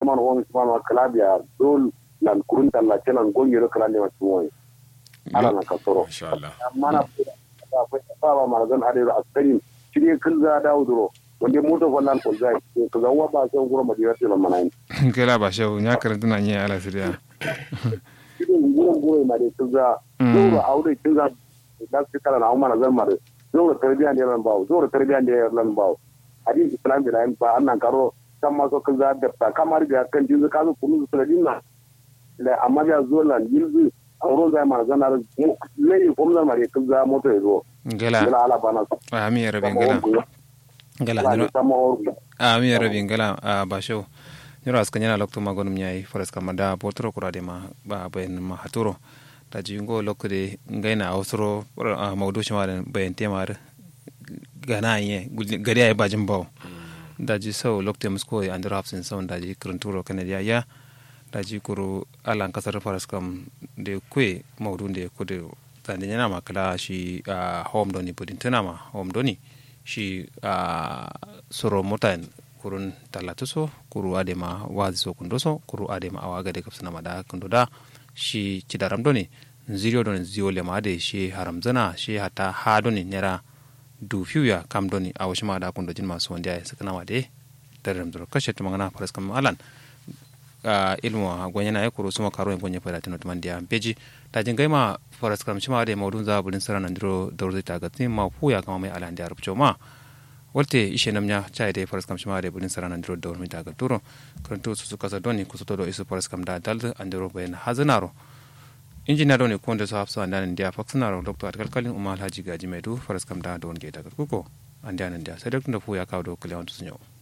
man won man kalabia dol lan kurunta la celan gongiro kala ne masu wani ala na kasoro insha Allah amma na ba ba ba marazan adiro askarin shirye kun za dawo duro wanda moto fallan ko zai ko ga wa ba sai gura madira ce lan manai kela ba shehu nya karanta na nya ala siriya shirye gura gura ma dai kun za duro aure kun za da su kala na umma zan mare duro tarbiya ne lan bawo duro tarbiya ne lan bawo hadisi islam da nan ba annan karo kan ma so kun za da ta kamar ga kan jinzu ka zo kunu su dinna da amma ya zo lan yilzu auron zai mana zanar lai ko mun mare kun za moto ya zo ngela gila ala bana ami ya rabi ngela ngela ala nyiro sama orgu ami ya rabi ngela a ba shehu nyiro aska nyana lokto magonum nyai foras kamada potro kurade ma ba bayan ma haturo ta jingo lokde ngaina ausro mawdu shima bayan temar gana ye gari ay bajin baw daji sau lokte musko ya andro hapsin sau daji kuranturo kanadiya ya daji kuru alan kasar faras kam de kwe mawdu de kude tande nyana makala shi a home doni budin tunama home doni shi a soro motan kurun talatu so kuru adema wazi so kundo so kuru adema awa gade kapsana mada kundo da shi cidaram doni ziriyo doni ziyo lema de shi haram zana shi hata ha doni nera du fiuya kam doni a washi mada kundo jin masu wanda ya sakana ma de daram duro kashe tumangana faras kam alan a ilmu a gwanya na ya kuro suma karo en gwanya fada tinot man dia beji ta jin gaima faras kam shima de maudun za bulin sara nan diro dawrzi ta gatin ma fuya kama mai alan dia rubcho ma walte ishe namnya chai de faras kam shima de bulin sara nan diro dawrmi ta gaturo karanto su suka sa doni kusoto do isu faras kam da dal andiro bayan hazanaro injina doni konde so hafsa andan dia faksanaro dr atkalkalin umar haji gaji mai du faras kam da don ge daga kuko andan dia sai da fuya kawo do kalewan to sunyo